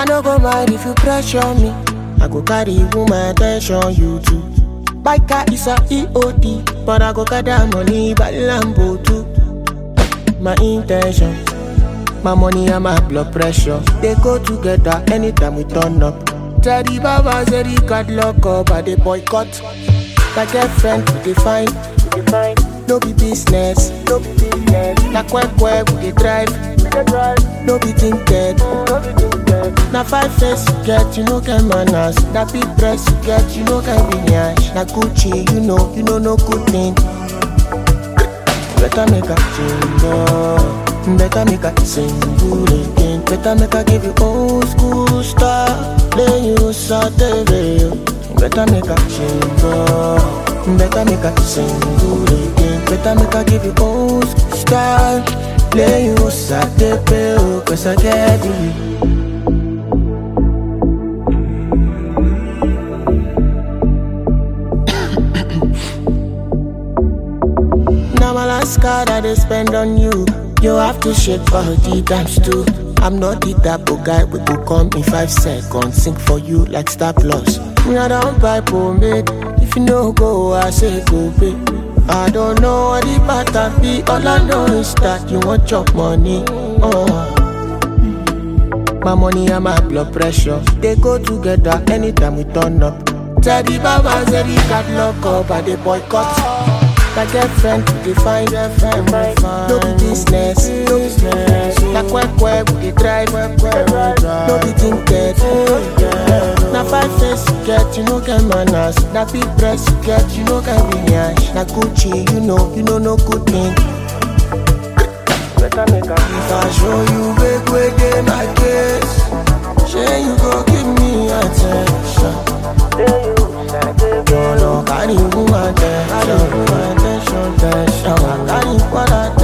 no go mind if you pressure me. I go carry woman attention, you too. Biker is a EOD, but I go gather money by Lambo too. My intention, my money and my blood pressure, they go together anytime we turn up. Teddy Baba said he got lock up, I they boycott. My girlfriend, we define, we define. No be business, no be business. Na quack quack, we dey drive, we dey drive. No be tinted, no be tinted. Na five face you get, you no get manners. Na big dress you get, you no get lineage. Na Gucci, you know, you know no good thing. Better make a change, oh. Better make a single again. Better make a give you old school style. Then you saute Better make a change, oh. Better make a single again. Better make a give you old school style. Play you saute Cause I get you. Now my last card I they spend on you. You have to shake body times two. I'm not the type of guy we go come in five seconds. Sing for you like Star Plus. Me I don't buy pomade. If you no go, I say go pay. I don't know what the pattern be. All I know is that you want chop money. Oh. My money and my blood pressure they go together anytime we turn up. Teddy Baba said he got lock up and they boycott. My girlfriend, we define girlfriend, we define. No be business, no business. Na quack quack, we dey drive, no be tinted. Na five face you get, you no get manners. Na big dress you get, you no get lineage. Na Gucci, you know, you know no good thing. Better make a If I show you big way dey my case, shey you go give me attention. Your love carry woman attention, attention, attention. Carry what I